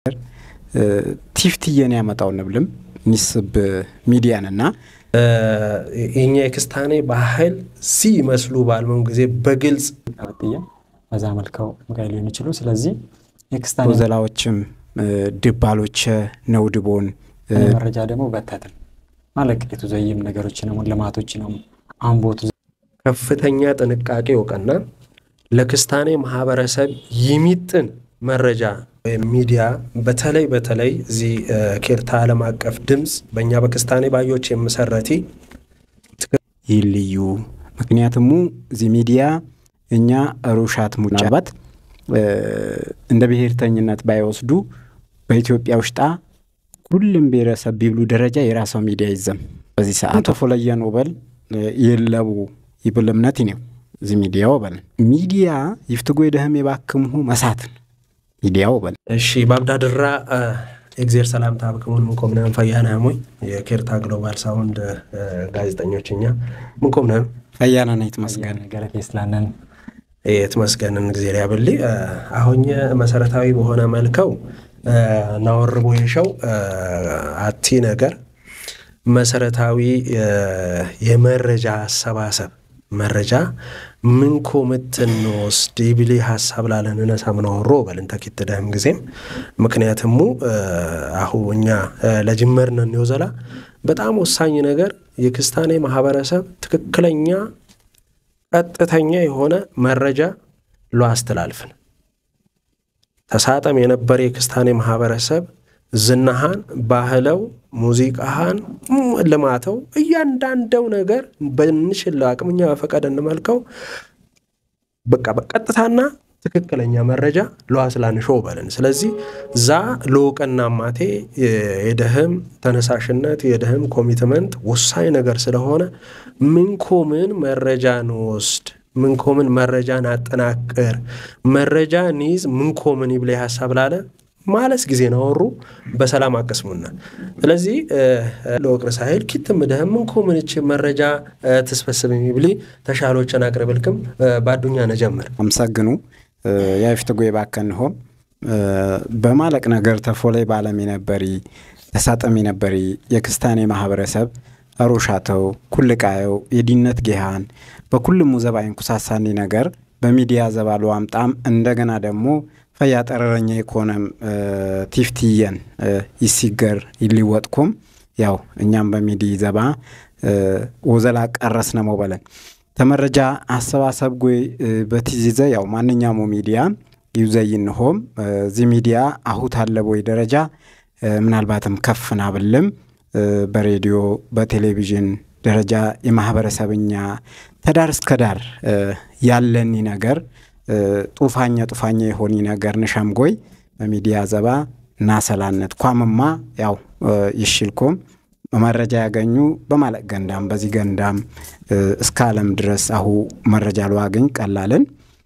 ቲፍትየን ያመጣው ንብልም ኒስብ ሚዲያንና የኛ የክስታኔ ባህል ሲ ይመስሉ ባልመም ጊዜ በግልጽ ጥያ በዛ መልከው ጋይ ሊሆን ይችሉ ስለዚህ የክስታኔ ወዘላዎችም ድባሎቸ ነውድቦን መረጃ ደግሞ በተትን ማለቅ የተዘይም ነገሮች ነው ልማቶች ነው አንቦቱ ከፍተኛ ጥንቃቄ እውቅና ለክስታኔ ማህበረሰብ የሚጥን መረጃ ወይም ሚዲያ በተለይ በተለይ እዚህ ኬርታ ዓለም አቀፍ ድምፅ በእኛ በክስታኔ ባዮች የምሰረቲ ይልዩ ምክንያቱሙ እዚ ሚዲያ እኛ ሩሻት ሙጫባት እንደ ብሔርተኝነት ባይወስዱ በኢትዮጵያ ውሽጣ ሁሉም ብሔረሰብ ቢብሉ ደረጃ የራሰው ሚዲያ ይዘም በዚህ ሰዓት ፎለየን ወበል የለቡ ይብል እምነት ነው እዚ ሚዲያ ወበልን ሚዲያ ይፍትጎ የደህም የባክምሁ መሳትን ሚዲያ ወበል እሺ ባብዳድራ ኤግዜር ሰላምታ ብክሙን ምንኮምነም ፈያና ሞይ የኬርታ ግሎባል ሳውንድ ጋዜጠኞች እኛ ምንኮምነም ፈያና ና ይትመስገን ገለቴ ስላነን የትመስገንን ጊዜ ያብል አሁኝ መሰረታዊ በሆነ መልከው ናወርቦ የሸው አቲ ነገር መሰረታዊ የመረጃ አሰባሰብ መረጃ ምንኮ ምትንወስድ ይብሊ ሀሳብ ላለን እነሳ ምናወሮ በልን ተኪት ደህም ጊዜም ምክንያትሙ አሁ እኛ ለጅመርነን የወዘላ በጣም ወሳኝ ነገር የክስታኔ ማህበረሰብ ትክክለኛ ቀጥተኛ የሆነ መረጃ ሎ አስተላልፍን ተሳጠም የነበረ የክስታኔ ማህበረሰብ ዝናሃን ባህለው ሙዚቃሃን ልማተው እያንዳንደው ነገር በንሽል አቅምኛ በፈቀደ እንመልከው በቃ በቀጥታና ትክክለኛ መረጃ ለዋስላንሾ በልን ስለዚህ ዛ ለውቅና ማቴ የደህም ተነሳሽነት የደህም ኮሚትመንት ወሳኝ ነገር ስለሆነ ምንኮምን መረጃ ንወስድ ምንኮምን መረጃን አጠናቅር መረጃ ኒዝ ምንኮምን ይብለ ሀሳብ ላለ ማለስ ጊዜ ናወሩ በሰላም አቀስሙና ስለዚህ ለወቅር ሳይል ኪትም ደህም ምንኮምንች መረጃ ትስበስብ የሚብሊ ተሻሎችን አቅርብልክም ባዱኛ ነጀምር አመሰግኑ ያይፍትጎ የባከንሆም በማለቅ ነገር ተፎላይ ባለም የነበሪ ተሳጠም የነበሪ የክስታኔ ማህበረሰብ ሮሻተው ኩልቃየው የዲነት ጌሃን በኩልሙ ዘባይን ኩሳሳኒ ነገር በሚዲያ ዘባሉ አምጣም እንደገና ደግሞ ፈያ ጠረረኛ የኮነም ቲፍትየን ይሲገር ይሊወጥኩም ያው እኛም በሚዲ ዘባ ወዘላ ቀረስ ነሞ በለን ተመረጃ አሰባሰብ ጎይ በቲዚዘ ያው ማንኛውሙ ሚዲያ ይዘይንሆም እዚ ሚዲያ አሁት አለቦይ ደረጃ ምናልባትም ከፍ ናብልም በሬዲዮ በቴሌቪዥን ደረጃ የማህበረሰብኛ ተዳር እስከ ዳር ያለኒ ነገር ጡፋኛ ጡፋኛ የሆኒ ነገር ንሸምጎይ በሚዲያ ዘባ ናሰላነት ኳምማ ያው ይሽልኮም መረጃ ያገኙ በማለቅ ገንዳም በዚህ ገንዳም እስከ ዓለም ድረስ አሁ መረጃ ለዋገኝ ቀላልን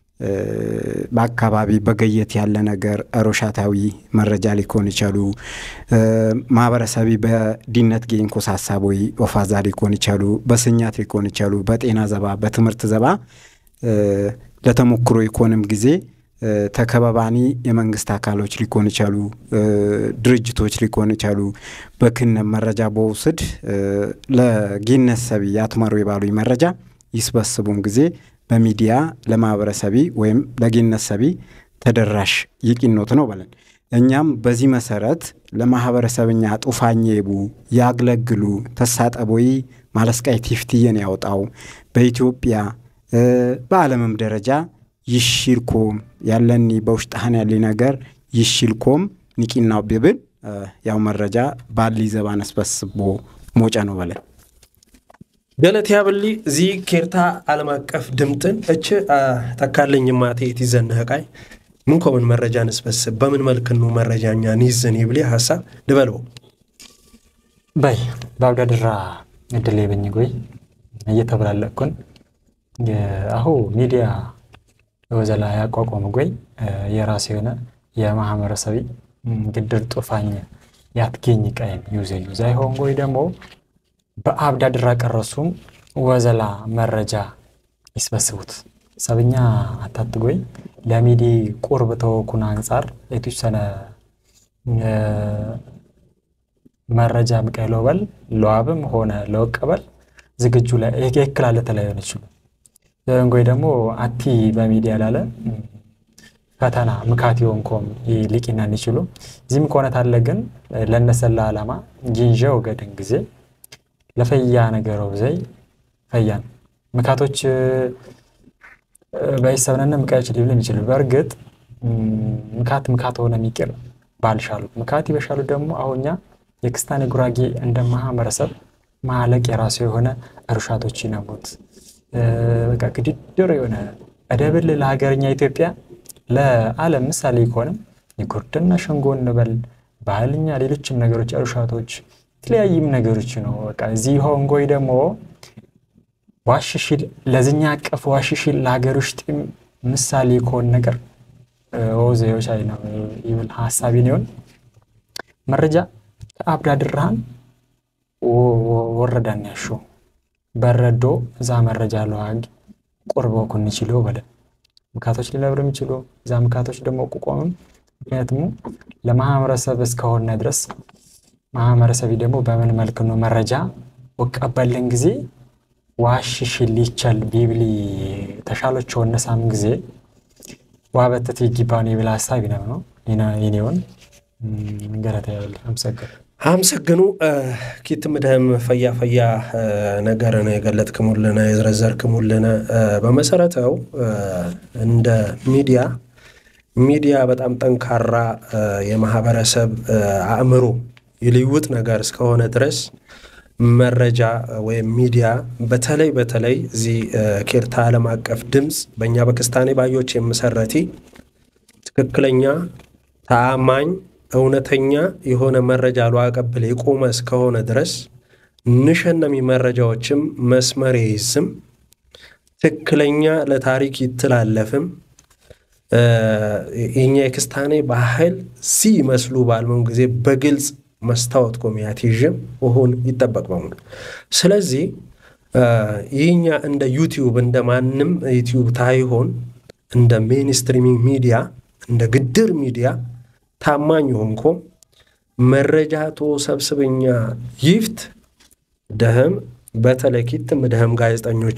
በአካባቢ በገየት ያለ ነገር ሮሻታዊ መረጃ ሊኮን ይቻሉ ማህበረሰቢ በዲነት ጌኝ ኮሳሳቦይ ኦፋዛ ሊኮን ይቻሉ በስኛት ሊኮን ይቻሉ በጤና ዘባ በትምህርት ዘባ ለተሞክሮ ኢኮንም ጊዜ ተከባባኒ የመንግስት አካሎች ሊኮን ይቻሉ ድርጅቶች ሊኮን ይቻሉ በክነም መረጃ በውስድ ለጌነት ሰቢ ያትመሩ የባሉ መረጃ ይስበስቡን ጊዜ በሚዲያ ለማህበረሰቢ ወይም ለጌነት ሰቢ ተደራሽ ይቂኖት ነው በለን እኛም በዚህ መሰረት ለማህበረሰብኛ ጡፋኘቡ ያግለግሉ ተሳጠቦይ ማለስቃይ ቲፍትየን ያወጣው በኢትዮጵያ በዓለምም ደረጃ ይሽልኮም ያለኒ በውሽጣህን ያለ ነገር ይሽልኮም ኒቂናው ቢብል ያው መረጃ ባሊ ዘባን አስበስቦ ሞጫ ነው በለን ገለት ያብሊ እዚ ኬርታ ዓለም አቀፍ ድምጥን እች ተካለኝ ማቴ የትዘንህ ቃይ ምን ኮምን መረጃ ንስበስብ በምን መልክኑ መረጃኛ ንይዝን ይብሊ ሀሳብ ድበለው በይ በአብዳድራ እድል የበኝ ጎይ እየተብላለቅኩን አሁ ሚዲያ ወዘላ ያቋቋመ ጎይ የራሱ የሆነ የማህበረሰቢ ግድር ጡፋኝ ያትገኝ ቀይም ዩዘዩ ዛይሆን ጎይ ደግሞ በአብዳድራ ቀረሱም ወዘላ መረጃ ይስበስቡት ሰብኛ አታትጎይ ለሚዲ ቁርብ ተወኩን አንጻር የተወሰነ መረጃ ምቀይ ለበል ለዋብም ሆነ ለወቀበል ዝግጁ ላይ ይክላለ ተለያዩን ይችሉ ዘንጎይ ደግሞ አቲ በሚዲያ ላለ ፈተና ምካት የሆንኮም ሊቂናን ይችሉ እዚህም ከሆነ ታለ ግን ለነሰላ ዓላማ ጊንዣ ወገድን ጊዜ ለፈያ ነገረው ዘይ ፈያን ምካቶች በይሰብነነ ምቃዮች ሊብል የሚችሉ በእርግጥ ምካት ምካት ሆነ የሚቅር ባልሻሉ ምካት ይበሻሉ ደግሞ አሁኛ የክስታኔ ጉራጌ እንደ ማህበረሰብ ማለቅ የራሱ የሆነ እርሻቶች ይነሙት በቃ ግድድር የሆነ እደብል ለሀገርኛ ኢትዮጵያ ለዓለም ምሳሌ ከሆነም የጉርድና ሸንጎ እንበል ባህልኛ ሌሎችም ነገሮች እርሻቶች የተለያይም ነገሮች ነው። በቃ እዚህ ሆንጎይ ደግሞ ዋሽሽል ለዝኛ አቀፍ ዋሽሽል ለሀገር ውስጥም ምሳሌ ከሆን ነገር ወዘዮች አይ ነው ይብል ሀሳቢ ነው መረጃ ከአብዳድርሃን ወረዳን ያሹ በረዶ እዛ መረጃ ለዋግ ቁርበው ኩን ይችሉ በለ ምካቶች ሊነብር የሚችሉ እዛ ምካቶች ደግሞ ቁቆምም ምክንያቱም ለማህበረሰብ እስከሆነ ድረስ ማህበረሰብ ደግሞ በምን መልክ ነው መረጃ ወቀበልን ጊዜ ዋሽሽል ይቻል ቢብሊ ተሻሎች ወነሳም ጊዜ ዋበተት ይጊባውን የብል ሀሳብ ይነብ ነው ይኔውን ገረታ ያብል አመሰግን አመሰግኑ ኪት ምድህም ፈያ ፈያ ነገርን የገለጥክሙልነ የዘረዘርክሙልነ በመሰረተው እንደ ሚዲያ ሚዲያ በጣም ጠንካራ የማህበረሰብ አእምሮ ይልውጥ ነገር እስከሆነ ድረስ መረጃ ወይም ሚዲያ በተለይ በተለይ እዚህ ኬርታ ዓለም አቀፍ ድምፅ በእኛ በክስታኔ ባዮች የምሰረቲ ትክክለኛ ተአማኝ እውነተኛ የሆነ መረጃ ሏቀብል የቆመ እስከሆነ ድረስ ንሸነሚ መረጃዎችም መስመር ይይዝም ትክክለኛ ለታሪክ ይትላለፍም የኛ የክስታኔ ባህል ሲ ይመስሉ ባልመም ጊዜ በግልጽ መስታወት ኮሚያት ይዥም ውሁን ይጠበቅ በሙሉ ስለዚህ ይህኛ እንደ ዩቲዩብ እንደ ማንም ዩቲዩብ ታይሆን እንደ ሜንስትሪሚንግ ሚዲያ እንደ ግድር ሚዲያ ታማኝ ሆንኮም መረጃ ቶ ሰብስበኛ ይፍት ደህም በተለይ ኪትም ደህም ጋዜጠኞቼ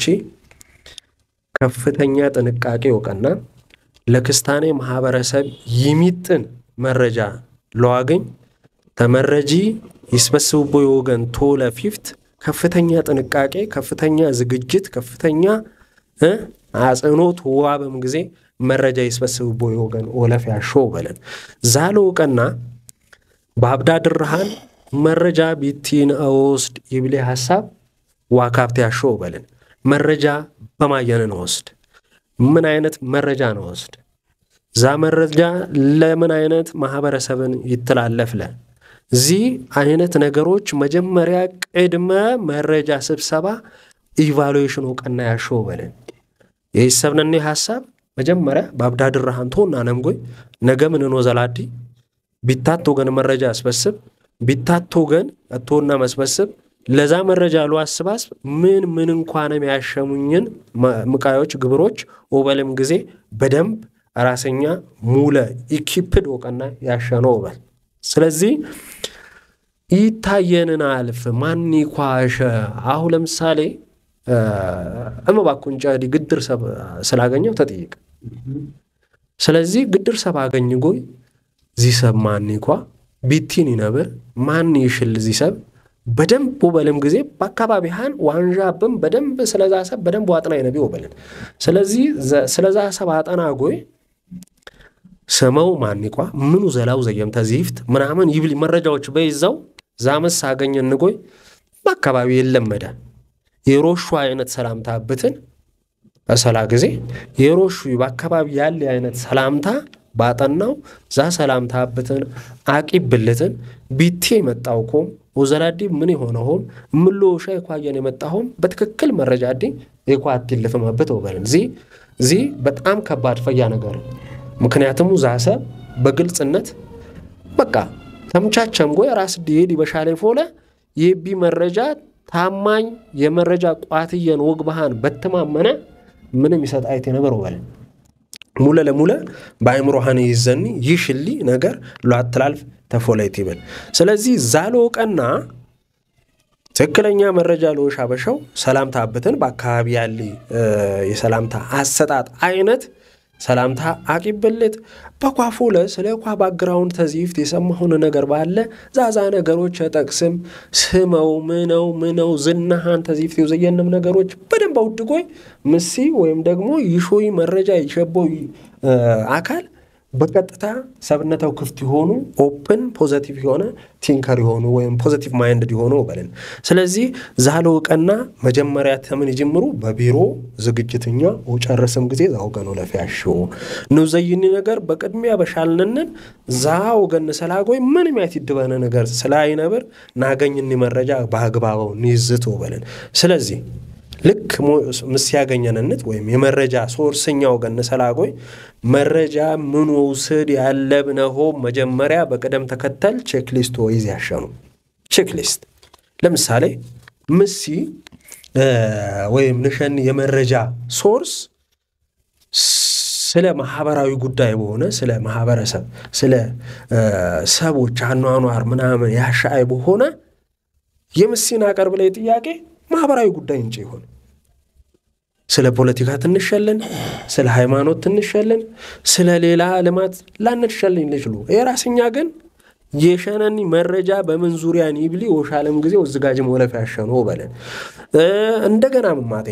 ከፍተኛ ጥንቃቄ ወቀና ለክስታኔ ማህበረሰብ ይሚጥን መረጃ ለዋገኝ ተመረጂ ይስበስብቦ የወገን ቶለ ፊፍት ከፍተኛ ጥንቃቄ፣ ከፍተኛ ዝግጅት፣ ከፍተኛ አጽንኦት ዋበም ጊዜ መረጃ ይስበስብቦ የወገን ኦለፍ ያሾው በለን ዛለ ውቀና በአብዳ ድርሃን መረጃ ቢቲን እወስድ ይብሌ ሀሳብ ዋካብት ያሾው በለን መረጃ በማየንን ወስድ ምን አይነት መረጃ ነው ወስድ ዛ መረጃ ለምን አይነት ማህበረሰብን ይተላለፍለ እዚህ አይነት ነገሮች መጀመሪያ ቅድመ መረጃ ስብሰባ ኢቫሉዌሽን እውቀና ያሾው በለን የሰብነኔ ሀሳብ መጀመሪያ በአብዳድራሃን ቶና ነምጎይ ነገ ምንኖ ዘላዲ ቢታት ወገን መረጃ አስበስብ ቢታት ወገን እቶና መስበስብ ለዛ መረጃ ሉ አስባስብ ምን ምን እንኳንም ያሸሙኝን ምቃዮች ግብሮች ኦበልም ጊዜ በደንብ ራሰኛ ሙለ ኢኪፕድ ወቀና ያሸነው ኦበል ስለዚህ ይታየንን አልፍ ማን ኳሸ አሁ ለምሳሌ እመባኩን ጨዲ ግድር ሰብ ስላገኘው ተጠይቅ ስለዚህ ግድር ሰብ አገኝ ጎይ ዚሰብ ማን ኳ ቢቲን ይነብር ማን ይሽል ዚሰብ በደንብ ወበልም ጊዜ በአካባቢሃን ዋንዣብም በደንብ ስለዛ ሰብ በደንብ ዋጥና ይነቢ ወበልን ስለዚህ ስለዛ ሰብ አጠና ጎይ ስመው ማኒቋ ምኑ ዘላው ዘየም ተዚፍት ምናምን ይብል መረጃዎች በይዛው ዛመስ አገኘ እንጎይ በአካባቢ የለመደ የሮሹ አይነት ሰላምታ ብትን በሰላ ጊዜ የሮሹ በአካባቢ ያለ አይነት ሰላምታ ባጠናው ዛ ሰላምታ ብትን አቂብልትን ቢቴ የመጣው ኮም ወዘላዲ ምን የሆነ ሆም ምሎ ሻ የኳየን የመጣ ሆም በትክክል መረጃ ዲ የኳት ይልፍመበት ወበልን ዚ ዚ በጣም ከባድ ፈያ ነገር ምክንያቱም ዛሰ በግልጽነት በቃ ተምቻቸም ጎይ ራስ ዲሄድ ይበሻላይ ፎለ የቢ መረጃ ታማኝ የመረጃ ቋትየን ወግ ባህን በተማመነ ምንም ይሰጥ አይቴ ነበር ወበልን ሙለ ለሙለ በአይምሮሃን ይዘኒ ይሽሊ ነገር ሏትላልፍ ተፎለይት ይብል ስለዚህ ዛሎቀና ትክክለኛ መረጃ ለወሽ አበሻው ሰላምታ አብትን በአካባቢ ያለ የሰላምታ አሰጣጥ አይነት ሰላምታ አቂብልት በኳፉለ ስለ ኳ ባግራውንድ ተዚፍት የሰማሁን ነገር ባለ ዛዛ ነገሮች ጠቅስም ስመው ምነው ምነው ዝናሃን ተዚፍት የዘየንም ነገሮች በደንብ አውድጎይ ምሲ ወይም ደግሞ ይሾይ መረጃ ይሸቦይ አካል በቀጥታ ሰብነታው ክፍት የሆኑ ኦፕን ፖዘቲቭ የሆነ ቲንከር የሆኑ ወይም ፖዘቲቭ ማይንድ የሆኑ በልን። ስለዚህ ዛለው ቀና መጀመሪያ ተምን ይጅምሩ በቢሮ ዝግጅትኛ ወጨረስም ጊዜ ዛውገኖ ለፊያሽ ንዘይኒ ነገር በቅድሚያ በሻልንንን ዛ ወገን ሰላጎይ ምንም ያት ይድበነ ነገር ስላይነብር ናገኝኒ መረጃ በአግባበው ንይዝት በልን። ስለዚህ ልክ ምስ ያገኘንነት ወይም የመረጃ ሶርስኛ ወገን ሰላጎይ መረጃ ምን ውስድ ያለብነሆ መጀመሪያ በቅደም ተከተል ቼክሊስት ወይዝ ያሸኑ ቼክሊስት ለምሳሌ ምሲ ወይም ንሸን የመረጃ ሶርስ ስለ ማህበራዊ ጉዳይ በሆነ ስለ ማህበረሰብ ስለ ሰቦች አኗኗር ምናምን ያሻአይ በሆነ የምሲን አቀርብ ላይ ጥያቄ ማህበራዊ ጉዳይ እንጭ ይሆን ስለ ፖለቲካ ትንሸለን፣ ስለ ሃይማኖት ትንሸለን፣ ስለ ሌላ ልማት ላንሸለኝ ልችሉ የራስኛ ግን የሸነኒ መረጃ በምን ዙሪያ ኒብሊ ወሻለም ጊዜ ወዝጋጅ መለፍ ያሸኖ በለን እንደገና ምማቴ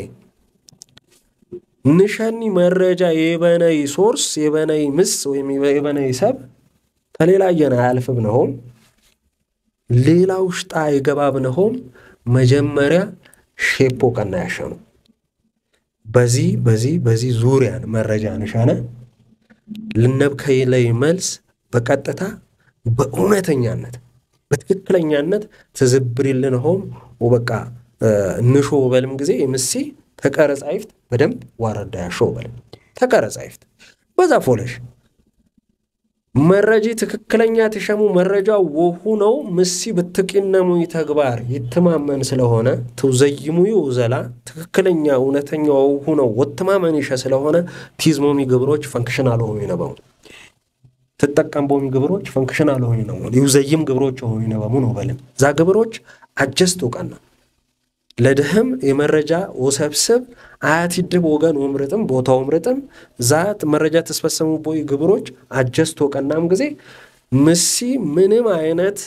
ንሸኒ መረጃ የበነይ ሶርስ የበነይ ምስ ወይም የበነይ ሰብ ተሌላየን አያልፍብ ነሆም ሌላ ውሽጣ የገባብ ነሆም መጀመሪያ ሼፖ ቀና ያሸኑ በዚህ በዚህ በዚህ ዙሪያን መረጃ ንሻነ ልነብከይ ላይ መልስ በቀጥታ በእውነተኛነት በትክክለኛነት ትዝብሪልን ሆም ወበቃ ንሾ በልም ጊዜ የምሲ ተቀረጽ አይፍት በደንብ ዋረዳ ያሾ በልም ተቀረጽ አይፍት በዛ ፎለሽ መረጂ ትክክለኛ ትሸሙ መረጃ ወሁ ነው ምሲ ብትቂነሙ ተግባር ይትማመን ስለሆነ ትውዘይሙ ዘላ ትክክለኛ እውነተኛ ወሁ ነው ወትማመን ይሸ ስለሆነ ቲዝሞሚ ግብሮች ፈንክሽን አልሆኑ ይነበሙ ትጠቀም ቦሚ ግብሮች ፈንክሽን አልሆኑ ነው ይውዘይም ግብሮች ሆኑ ይነበሙ ነው በልም ዛ ግብሮች አጀስት ውቀና ለድህም የመረጃ ወሰብስብ አያት ይድብ ወገን ውምርጥም ቦታ ውምርጥም ዛት መረጃ ተስፈሰሙ ቦይ ግብሮች አጀስት ወቀናም ጊዜ ምሲ ምንም አይነት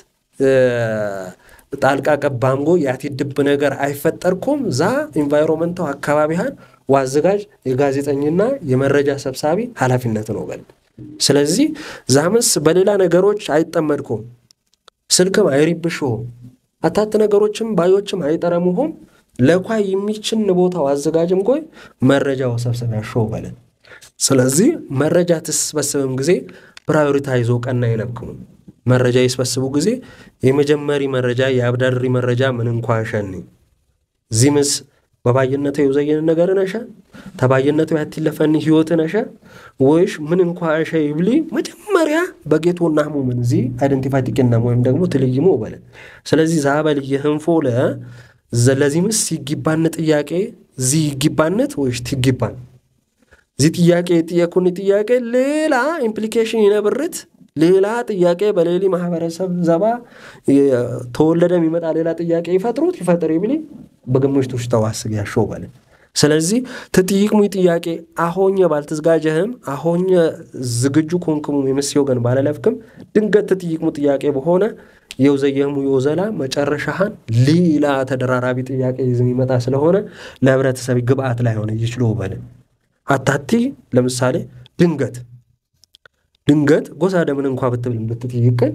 ጣልቃ ቀባምጎ ያት ይድብ ነገር አይፈጠርኩም ዛ ኢንቫይሮመንታው አካባቢሃን ዋዘጋጅ የጋዜጠኝና የመረጃ ሰብሳቢ ኃላፊነት ነው በል ስለዚህ ዛምስ በሌላ ነገሮች አይጠመድኩም ስልክም አይሪብሽሁም አታት ነገሮችም ባዮችም አይጠረሙሁም ለኳ የሚችን ቦታው አዘጋጅም ጎይ መረጃ ወሰብሰብ ያሾው በለን ስለዚህ መረጃ ትስበስብም ጊዜ ፕራዮሪታይዞ ቀና ይነብክሙ መረጃ ይስበስቡ ጊዜ የመጀመሪ መረጃ የአብዳድሪ መረጃ ምን እንኳ ሸኒ ዚምስ በባይነቱ የውዘየን ነገር ነሸ ተባይነቱ ያትለፈኒ ህይወት ነሸ ወይሽ ምን እንኳ ሸ ይብሊ መጀመሪያ በጌቶ ናህሙ ምን ዚ አይደንቲፋይ ጥቅናም ወይም ደግሞ ትልይሞ በለን ስለዚህ ዛበል የህንፎ ለ ለዚህ ምስ ይጊባን ጥያቄ ዚ ይጊባነት ወይሽ ትጊባን ዚ ጥያቄ የጥየኩን ጥያቄ ሌላ ኢምፕሊኬሽን ይነብርት ሌላ ጥያቄ በሌሊ ማህበረሰብ ዘባ ተወለደ የሚመጣ ሌላ ጥያቄ ይፈጥሩት ይፈጥር ይብሊ በግምሽት ውስጥ ተዋስግ ያሾው በለ ስለዚህ ትጥይቅሙ ጥያቄ አሆኘ ባልትዝጋጀህም አሆኘ ዝግጁ ኮንክሙ የምስ ወገን ባለለፍክም ድንገት ትጥይቅሙ ጥያቄ በሆነ የውዘየህሙ የወዘላ መጨረሻሃን ሌላ ተደራራቢ ጥያቄ ይዝ የሚመጣ ስለሆነ ለህብረተሰብ ግብአት ላይ ሆነ ይችሎ በለ አታቲ ለምሳሌ ድንገት ድንገት ጎሳ ደምን እንኳ ብትብል ብትጥይቅን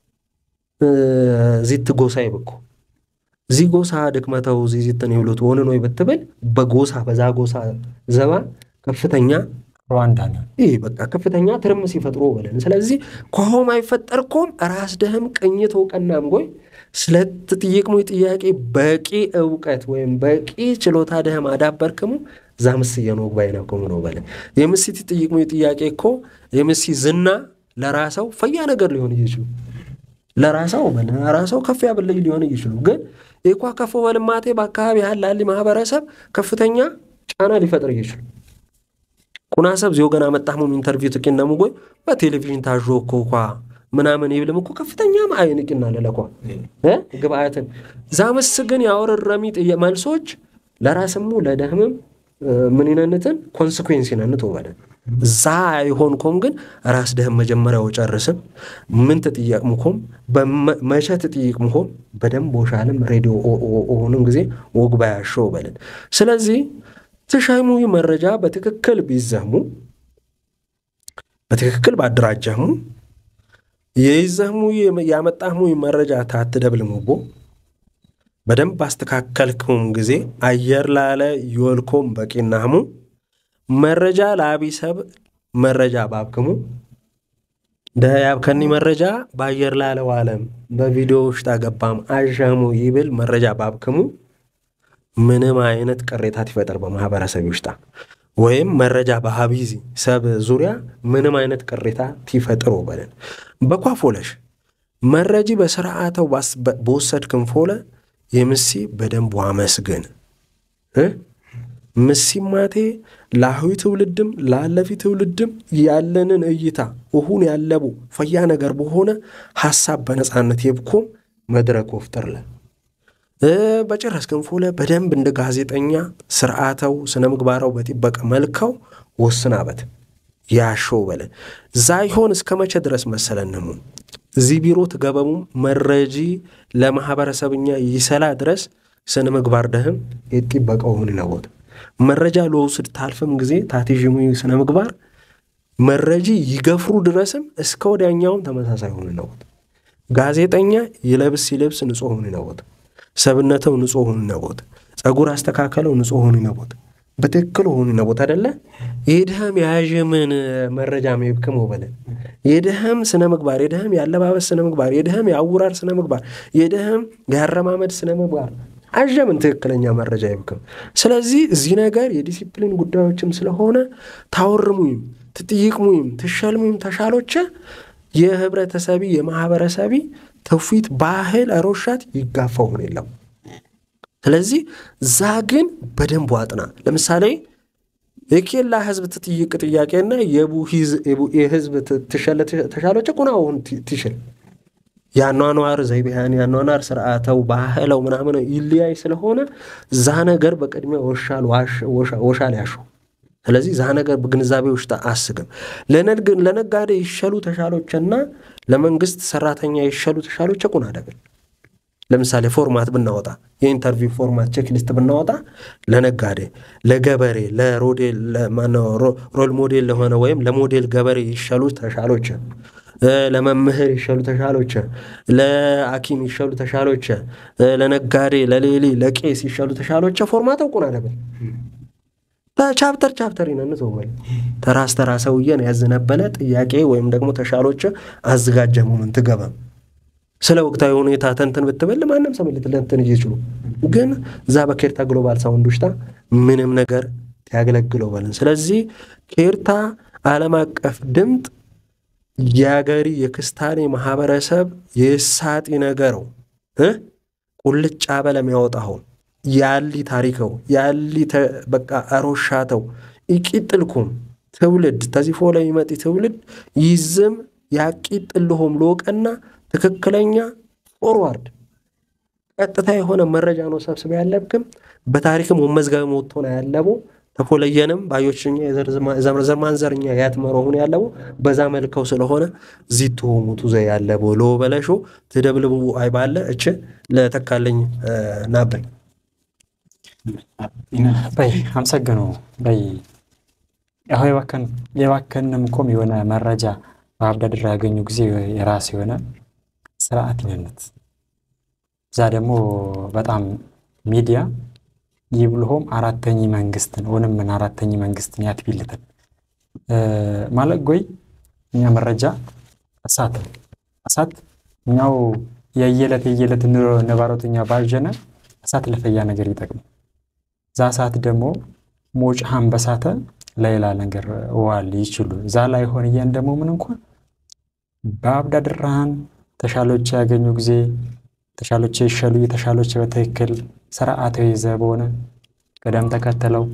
ዚት ጎሳ ይብኩ ዚ ጎሳ ድክመተው ዚ ዚትን ይብሉት ወንን ወይ ብትብል በጎሳ በዛ ጎሳ ዘባ ከፍተኛ ሩዋንዳ ነው ይህ በቃ ከፍተኛ ትርምስ ይፈጥሮ በለን ስለዚህ ከሆም አይፈጠርኮም ራስ ደህም ቅኝት እውቀናም ጎይ ስለትጥይቅሙ ጥያቄ በቂ እውቀት ወይም በቂ ችሎታ ደህም አዳበርክሙ ዛ ምስ የኖግ ባይነኩሙ ነው በለን የምሲ ትጥይቅሙ ጥያቄ እኮ የምሲ ዝና ለራሰው ፈያ ነገር ሊሆን ይችሉ ለራሰው ለራሰው ከፍ ያብለይ ሊሆን ይችሉ ግን የኳ ከፍ በልማቴ በአካባቢ ያላል ማህበረሰብ ከፍተኛ ጫና ሊፈጥር ይችሉ ቁናሰብ ዚዮ ገና መጣህሙም ኢንተርቪው ትቂነሙ ጎይ በቴሌቪዥን ታዦ እኮ ኳ ምናምን ይብልም እኮ ከፍተኛ አይንቅና ለለኳ ግብአትን ዛምስ ግን ያወረረሚ መልሶች ለራስሙ ለደህምም ምንነትን ኮንስኩዌንስ ነንት ወበደ ዛ አይሆንኮም ግን ራስ ደህም መጀመሪያው ጨርስም ምን ትጥየቅምኮም መቼ ትጥይቅምኮም በደንብ ወሻልም ሬዲዮ ሆንም ጊዜ ወግ ባያሾ በልን ስለዚህ ትሸሙ መረጃ በትክክል ቢዘህሙ በትክክል ባደራጀህሙ የይዘህሙ ያመጣህሙ መረጃ ታትደብልሙቦ በደንብ አስተካከልክሙም ጊዜ አየር ላለ ይወልኮም በቂናህሙ መረጃ ለአቢሰብ መረጃ ባብክሙ ደያብከኒ መረጃ በአየር ላለው ዓለም በቪዲዮ ውሽጥ አገባም አዣሙ ይብል መረጃ ባብክሙ ምንም አይነት ቅሬታት ይፈጠር በማህበረሰብ ውሽጣ ወይም መረጃ በሀቢዚ ሰብ ዙሪያ ምንም አይነት ቅሬታ ቲፈጥሮ በለን በኳፎለሽ መረጂ በስርዓተው በወሰድ ክንፎለ የምሲ በደንብ ዋመስግን ምሲማቴ ለአሁይ ትውልድም ላለፊ ትውልድም ያለንን እይታ እሁን ያለቡ ፈያ ነገር በሆነ ሀሳብ በነፃነት የብኮም መድረክ ወፍጥርለ በጭረስ ክንፎለ በደንብ እንደ ጋዜጠኛ ስርዓተው ስነ ምግባራው በጢበቀ መልካው ወስናበት ያሾው በለ ዛይሆን እስከ መቼ ድረስ መሰለንሙ እዚህ ቢሮ ትገበሙም መረጂ ለማህበረሰብኛ ይሰላ ድረስ ስነ ምግባር ደህም የጢበቀው ሁን ነቦት መረጃ ለውስድ ታልፍም ጊዜ ታቲዥሙ ስነ ምግባር መረጂ ይገፍሩ ድረስም እስከ ወዲያኛውም ተመሳሳይ ሁን ነቦት ጋዜጠኛ ይለብስ ይለብስ ንጹህ ሁን ነቦት ሰብነተው ንጹህ ሁን ነቦት ጸጉር አስተካከለው ንጹህ ሁን ነቦት በትክክል ሆኑ ነቦት አደለ የድህም የያዥምን መረጃ ሜብክም በለ የድህም ስነ ምግባር የድህም የአለባበስ ስነ ምግባር የድህም የአውራር ስነ ምግባር የድህም የአረማመድ ስነ ምግባር አዠምን ትክክለኛ መረጃ ይብክም ስለዚህ እዚህ ነገር የዲሲፕሊን ጉዳዮችም ስለሆነ ታወርሙይም ትጥይቅሙይም ትሸልሙይም ተሻሎቸ የህብረተሰቢ የማህበረሰቢ ትውፊት ባህል አሮሻት ይጋፋውን የለም ስለዚህ ዛ ግን በደንብ ዋጥና ለምሳሌ የኬላ ህዝብ ትጥይቅ ጥያቄና የህዝብ ተሻሎች ቁናውን ትሽል የአኗኗር ዘይቤያን የአኗኗር ስርዓተው ባህለው ምናምን ይለያይ ስለሆነ ዛ ነገር በቅድሚያ ወሻል ያሹ ስለዚህ ዛ ነገር በግንዛቤ ውሽጥ አስግም ለነጋዴ ይሸሉ ተሻሎችና ለመንግስት ሰራተኛ ይሸሉ ተሻሎች ቁና ደብል ለምሳሌ ፎርማት ብናወጣ የኢንተርቪው ፎርማት ቼክሊስት ብናወጣ ለነጋዴ፣ ለገበሬ፣ ሮል ሞዴል ለሆነ ወይም ለሞዴል ገበሬ ይሸሉ ተሻሎች፣ ለመምህር ይሸሉ ተሻሎች፣ ለአኪም ይሸሉ ተሻሎች፣ ለነጋዴ፣ ለሌሊ፣ ለቄስ ይሸሉ ተሻሎች ፎርማት እውቁን አለበት በቻፕተር ቻፕተር ይነንት ወል ተራስ ተራ ሰውየን ያዝነበለ ጥያቄ ወይም ደግሞ ተሻሎች አዘጋጀ መሆኑን ትገባም ስለ ወቅታዊ ሁኔታ ተንትን ብትበል ማንም ሰው ልትለንትን እየችሉ ግን እዛ በኬርታ ግሎባል ሳውንድ ውሽጣ ምንም ነገር ያገለግለው በልን ስለዚህ ኬርታ ዓለም አቀፍ ድምጥ የአገሪ የክስታኔ ማህበረሰብ የሳጢ ነገረው ቁልጫ በለም ያወጣኸው ያሊ ታሪከው ያሊ በቃ አሮሻተው ይቂጥልኩም ትውልድ ተዚፎ ላይ ይመጢ ትውልድ ይዝም ያቂጥልሆም ልወቀና ትክክለኛ ፎርዋርድ ቀጥታ የሆነ መረጃ ነው ሰብስበ ያለብክም በታሪክም ወመዝጋቢ ሞቶና ያለቡ ተፎለየንም ባዮችኛ የዘር ማንዘርኛ ያትመሮ ሁን ያለቡ በዛ መልከው ስለሆነ ዚቱ ሙቱ ዘ ያለቡ ሎ በለሾ ትደብልቡ አይባለ እች ለተካለኝ ናበል በይ አመሰግኑ በይ ያሁ የባከንም ኮም የሆነ መረጃ በአብዳድር ያገኙ ጊዜ የራስ የሆነ ስርዓት ይነነት እዛ ደግሞ በጣም ሚዲያ ይብልሆም አራተኝ መንግስትን ወንም ምን አራተኝ መንግስትን ያትቢልትን ማለት ጎይ እኛ መረጃ እሳት እሳት እኛው የየለት የየለት ነባሮተኛ ባዥነ እሳት ለፈያ ነገር ይጠቅም ዛ ሰዓት ደግሞ ሞጭሃን በሳተ ለሌላ ነገር ዋል ይችሉ እዛ ላይ ሆን እያን ደግሞ ምን እንኳን በአብዳድራሃን ተሻሎች ያገኙ ጊዜ ተሻሎች ይሸሉ የተሻሎች በትክክል ስርዓት ይዘ በሆነ ቅደም ተከተለው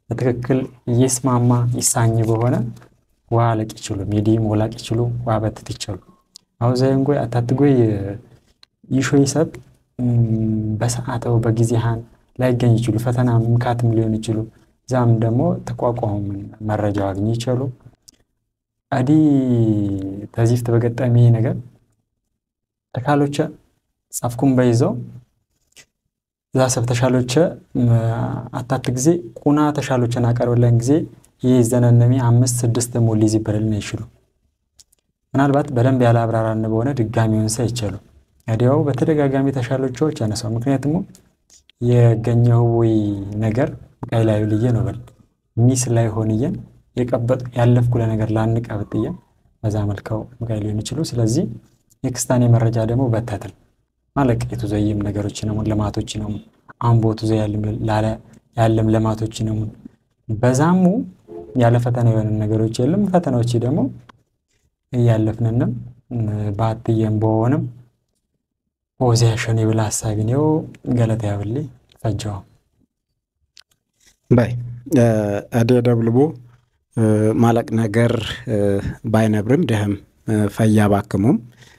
በትክክል ይስማማ ይሳኝ በሆነ ዋ ለቅ ይችሉ ሚዲም ወላቅ ይችሉ ዋ በትት ይችሉ አው ዘይንጎይ አታትጎይ ይሾይ ሰብ በሰዓተው በጊዜሃን ላይገኝ ይችሉ ፈተና ምካትም ሊሆን ይችሉ ዛም ደግሞ ተቋቋሙ መረጃው አግኝ ይችሉ አዲ ተዚፍት በገጠሚ ነገር ተካሎቸ ጻፍኩም በይዘው እዛ ሰብ ተሻሎቸ አታት ጊዜ ቁና ተሻሎቸን አቀርብለን ጊዜ ይህ ዘነነሚ አምስት ስድስት ሞሊ ዚበልልን ይችሉ ምናልባት በደንብ ያለ አብራራን በሆነ ድጋሚውን ሰ ይችሉ ወዲያው በተደጋጋሚ ተሻሎቻዎች ያነሳው ምክንያቱም የገኘው ወይ ነገር ቃይ ላይ ልየ ነው በል ሚስ ላይ ሆንየን የቀበጥ ያለፍኩ ለነገር ላንቀብጥየን በዛ መልከው ምቃይ ሊሆን ይችሉ ስለዚህ የክስታኔ መረጃ ደግሞ በተትል ማለቅ የተዘይም ነገሮች ነው ልማቶች ነው አምቦቱ ዘ ያለም ልማቶች ነው በዛሙ ያለ ፈተና የሆነ ነገሮች የለም ፈተናዎች ደግሞ እያለፍንንም በአትየም በሆንም ኦዚ ያሸን የብላ ሀሳቢ ነው ገለታ ያብል ፈጃው ባይ አዴ ደብልቦ ማለቅ ነገር ባይነብርም ደህም ፈያ ባክሙም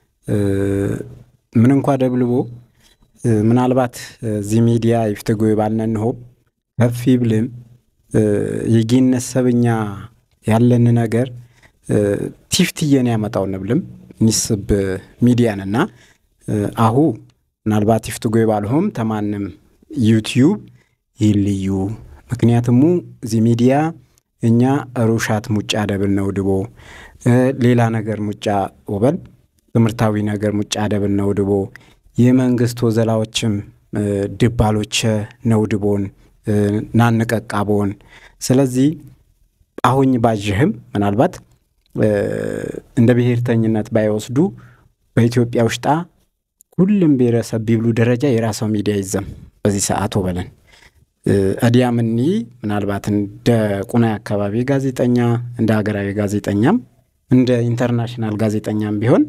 ምን እንኳ ደብልቦ ምናልባት እዚህ ሚዲያ ይፍትጎ ባልነንሆ ከፍ ይብልም የጌነት ሰብኛ ያለን ነገር ቲፍትየን ያመጣው ንብልም ኒስብ ሚዲያንና አሁ ምናልባት ይፍትጎ ባልሆም ተማንም ዩትዩብ ይልዩ ምክንያትሙ እዚ ሚዲያ እኛ ሩሻት ሙጫ ደብል ነው ድቦ ሌላ ነገር ሙጫ ወበል ትምህርታዊ ነገር ሙጫ ደብል ነው ድቦ የመንግስት ወዘላዎችም ድባሎቸ ነው ድቦን ናንቀቃቦን ስለዚህ አሁኝ ባዥህም ምናልባት እንደ ብሔርተኝነት ባይወስዱ በኢትዮጵያ ውሽጣ ሁሉም ብሔረሰብ ቢብሉ ደረጃ የራሰው ሚዲያ ይዘም በዚህ ሰዓት ወበለን እዲያምኒ ምናልባት እንደ ቁናይ አካባቢ ጋዜጠኛ እንደ ሀገራዊ ጋዜጠኛም እንደ ኢንተርናሽናል ጋዜጠኛም ቢሆን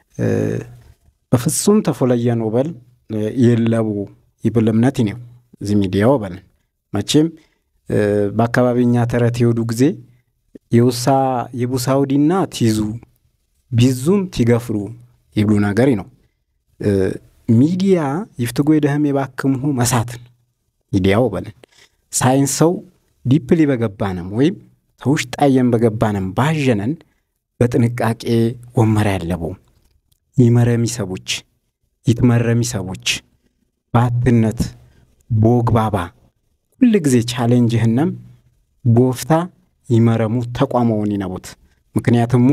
በፍጹም ተፎለየን ወበል የለቡ ይብል እምነት ነው እዚ ሚዲያ ወበልን መቼም በአካባቢኛ ተረት የወዱ ጊዜ የውሳ የቡሳውዲና ቲዙ ቢዙም ቲገፍሩ ይብሉ ነገር ነው ሚዲያ ይፍትጎ የደህም የባክምሁ መሳትን ሚዲያው በለን ሳይንሰው ዲፕሊ በገባንም ወይም ተውሽጣየን በገባንም ባዠነን በጥንቃቄ ወመር ያለበው ይመረሚ ሰቦች ይትመረሚ ሰቦች በአትነት ቦግባባ ሁል ጊዜ ቻሌንጅህነም ቦፍታ ይመረሙ ተቋመውን ይነቡት ምክንያትሙ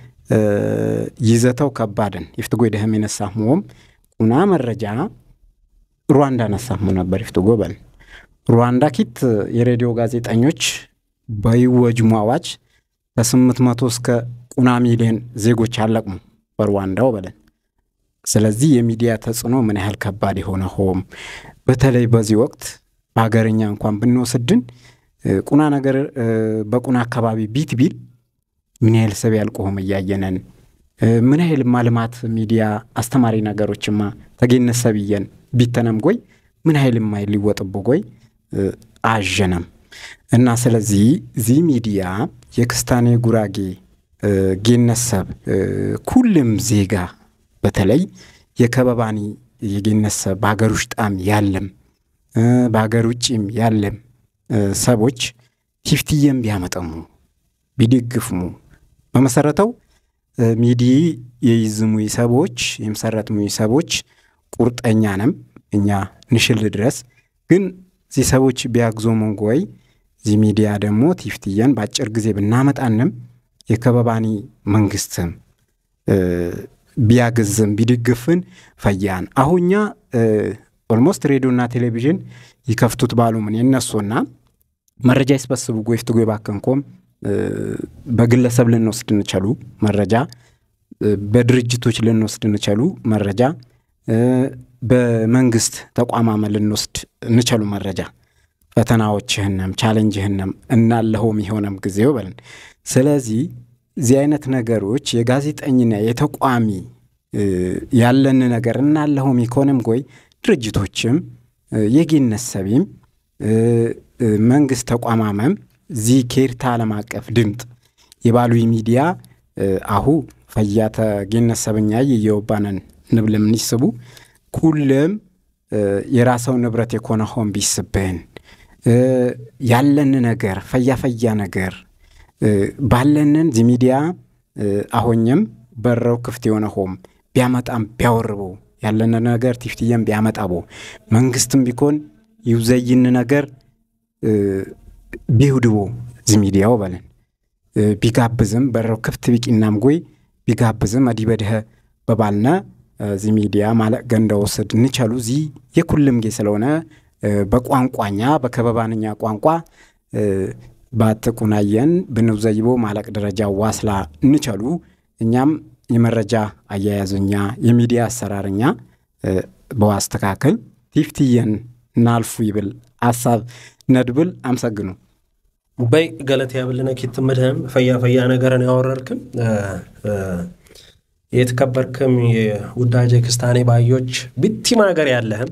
ይዘተው ከባድን ይፍትጎ ደህም የነሳሙዎም ቁና መረጃ ሩዋንዳ ነሳሙ ነበር ይፍትጎ በል ሩዋንዳ ኪት የሬዲዮ ጋዜጠኞች በይወጅሙ አዋጅ ከስምንት መቶ እስከ ቁና ሚሊዮን ዜጎች አለቅሙ በሩዋንዳው በለን ስለዚህ የሚዲያ ተጽዕኖ ምን ያህል ከባድ የሆነ ሆም በተለይ በዚህ ወቅት በሀገርኛ እንኳን ብንወስድን ቁና ነገር በቁና አካባቢ ቢት ቢል ምን ያህል ሰብ ያልቆሆም እያየነን ምን ያህል ማልማት ሚዲያ አስተማሪ ነገሮችማ ተጌነት ሰብየን ቢተነም ጎይ ምን ያህል ማይ ሊወጥቦ ጎይ አዠነም እና ስለዚህ ዚህ ሚዲያ የክስታኔ ጉራጌ ጌነሰብ ኩልም ዜጋ በተለይ የከበባኒ የጌነሰብ በሀገር ውሽጣም ያለም በሀገር ውጭም ያለም ሰቦች ሂፍትየም ቢያመጠሙ ቢድግፍሙ በመሰረተው ሚዲ የይዝሙ ሰቦች የመሰረትሙ ሰቦች ቁርጠኛ ነም እኛ ንሽል ድረስ ግን እዚህ ሰቦች ቢያግዞ መንጎይ እዚህ ሚዲያ ደግሞ ቲፍትየን በአጭር ጊዜ ብናመጣንም የከበባኒ መንግስትም ቢያግዝም ቢድግፍን ፈያን አሁኛ ኦልሞስት ሬዲዮና ቴሌቪዥን ይከፍቱት ባሉ ምን የነሱና መረጃ ይስበስቡ ጎይፍት ጎይ ባከንኮም በግለሰብ ልንወስድ እንቸሉ መረጃ በድርጅቶች ልንወስድ እንቸሉ መረጃ በመንግስት ተቋማመ ልንወስድ እንቸሉ መረጃ ፈተናዎችህንም ቻሌንጅህንም እናለሆም የሆነም ጊዜው በልን ስለዚህ እዚህ አይነት ነገሮች የጋዜጠኝና የተቋሚ ያለን ነገር እናለሆም የኮነም ጎይ ድርጅቶችም የጌነት ሰቢም መንግስት ተቋማመም ዚ ኬርታ ዓለም አቀፍ ድምጥ የባሉ ሚዲያ አሁ ፈያተ ጌነት ሰበኛ የየወባነን ንብልም ንስቡ ኩልም የራሰው ንብረት የኮነ ሆን ቢስብህን ያለን ነገር ፈያ ፈያ ነገር ባለንን ዚ ሚዲያ አሆኝም በረው ክፍት የሆነ ሆም ቢያመጣም ቢያወርቦ ያለን ነገር ቲፍትየም ቢያመጣቦ መንግስትም ቢኮን ይውዘይን ነገር ቢውድቦ ዚ ሚዲያው በለን ቢጋብዝም በረው ክፍት ቢቂናም ጎይ ቢጋብዝም አዲበድኸ በባልነ ዚ ሚዲያ ማለቅ ገንዳ ወስድ እንቻሉ ዚ የኩልም ጌ ስለሆነ በቋንቋኛ በከበባንኛ ቋንቋ ባትቁናየን ብንውዘይቦ ማለቅ ደረጃ ዋስላ እንቻሉ እኛም የመረጃ አያያዝኛ የሚዲያ አሰራርኛ በዋስተካከል ቲፍትየን እናልፉ ይብል አሳብ ነድብል አምሰግኑ በይ ገለት ያብልነ ኪትምድህም ፈያ ፈያ ነገርን ያወረርክም የተከበርክም የውዳጄ ክስታኔ ባዮች ብቲም ሀገር ያለህም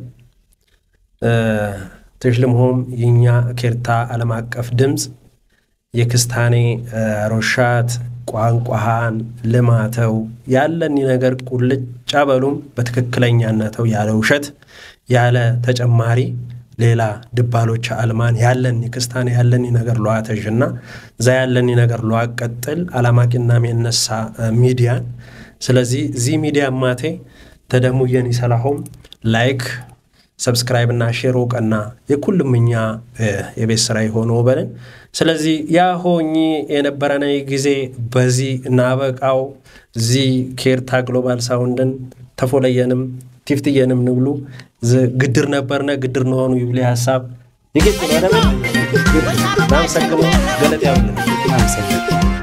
ትሽልምሆም የኛ ኬርታ ዓለም አቀፍ ድምፅ የክስታኔ ሮሻት ቋንቋሃን ልማተው ያለኒ ነገር ቁልጫ በሉም በትክክለኛነተው ያለ ውሸት ያለ ተጨማሪ ሌላ ድባሎች አልማን ያለኒ ክስታኔ ያለኒ ነገር ለዋተዥና እዛ ያለኒ ነገር ለዋቀጥል አላማቂና የነሳ ሚዲያን ስለዚህ ዚህ ሚዲያ ማቴ ተደሙየን ይሰላሆም ላይክ ሰብስክራይብ እና ሼር ቀና የኩልም እኛ የቤት ስራ የሆነ በልን ስለዚህ ያ ሆኚ የነበረነ ጊዜ በዚህ እናበቃው ዚ ኬርታ ግሎባል ሳውንድን ተፎለየንም ቲፍትየንም ንብሉ ግድር ነበርነ ግድር ነሆኑ ይብሌ ሀሳብ ይግጥ ናመሰግነው ገለጥ ያብልን